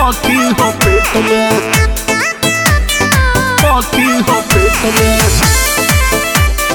सखी हो पेट में सखी हो पेट में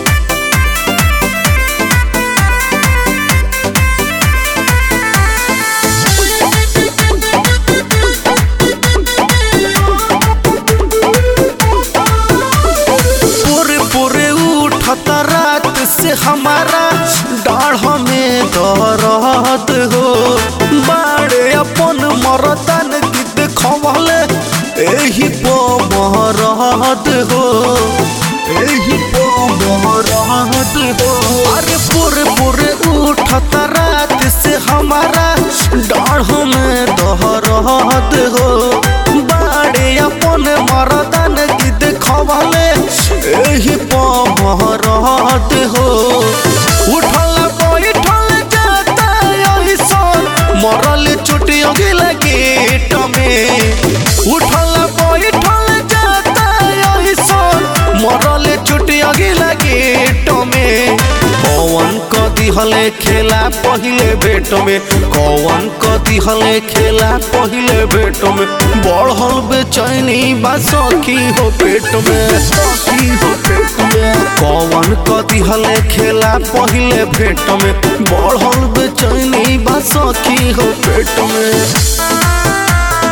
पूरे पूरे उठत रात से हमारा डाढ़ में दर्द हो बाड़े अपन मरदन की देखवल एही पो मरद हो एही पो मरद हो अरे पूरे पूरे उठत रात से हमारा डाढ़ में दर्द हो बाड़े अपन मरदन की देखवले एही पहरत हो उठल बैठल जाता ऐसन मरल चुटी अगिल गेट में उठल बैठल जाता ऐसन मरल चुटी अगिल गेट में कौन क दिहले खेला पहिले भेट में कौन क दिहले खेला पहिले भेट में बढ़ल बेचैनी बा सखी हो पेट में सखी हो पेट में कौन क दिहले खेला पहिले भेट में बढ़ल बेचैनी बा सखी हो पेट में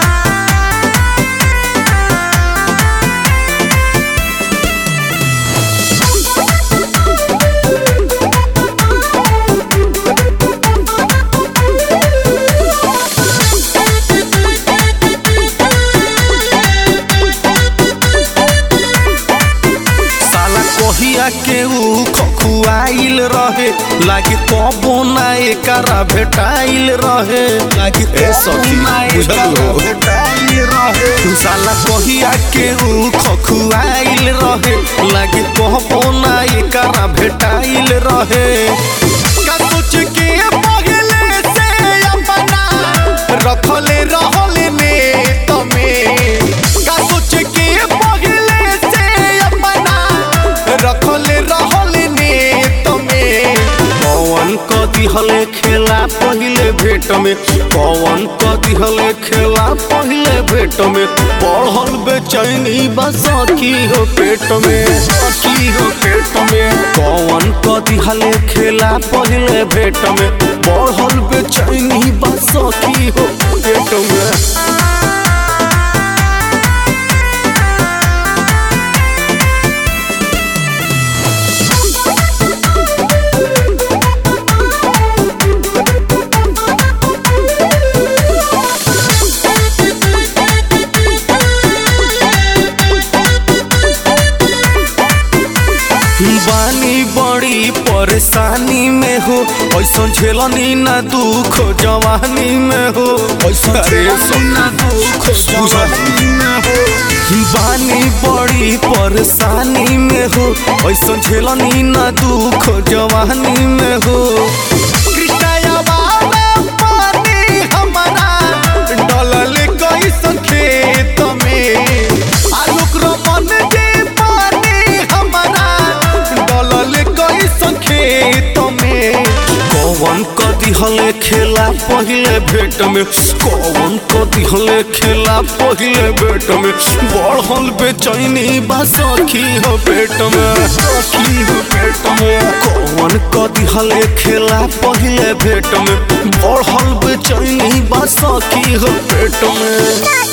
साला कहिया के ऊ खखुआइल रहे लागी कबो ना एकरा भेटाइल रहे लागी ए सखी बुझल हो तू साला कहिया के ऊ खखुआइल रहे लागी कबो ना एकरा भेटाइल रहे का सोच के पगले से अपना रखले रहले में तमे का सोच के पगले से अपना रखले रहले में तमे कौन क दिहले खेला पहिले भेट में कौन क दिहले खेला पहिले भेट में बढ़ल बेचैनी बा सखी हो पेट में सखी हो पेट में कौन क दिहले खेला पहिले भेट में बढ़ल बेचैनी बा सखी हो पेट में बानी बड़ी परेशानी में हो ऐसा झेलनी ना दुख जवानी में हो ऐसा सुना दुख जवानी में हो बानी बड़ी परेशानी में हो ऐसा झेलनी ना दुख जवानी में हो कृष्णया बाबा पानी हमारा डलल कैसन खेत में आलोक रमन जे पानी हमारा डलल कैसन खेत में कौन क दिहले खेला पहिले भेट में कौन क दिहले खेला पहिले भेट में बढ़ल बेचैनी बा सखी हो पेट में सखी हो पेट में कौन क दिहले खेला पहिले भेट में बढ़ल बेचैनी बा सखी हो पेट में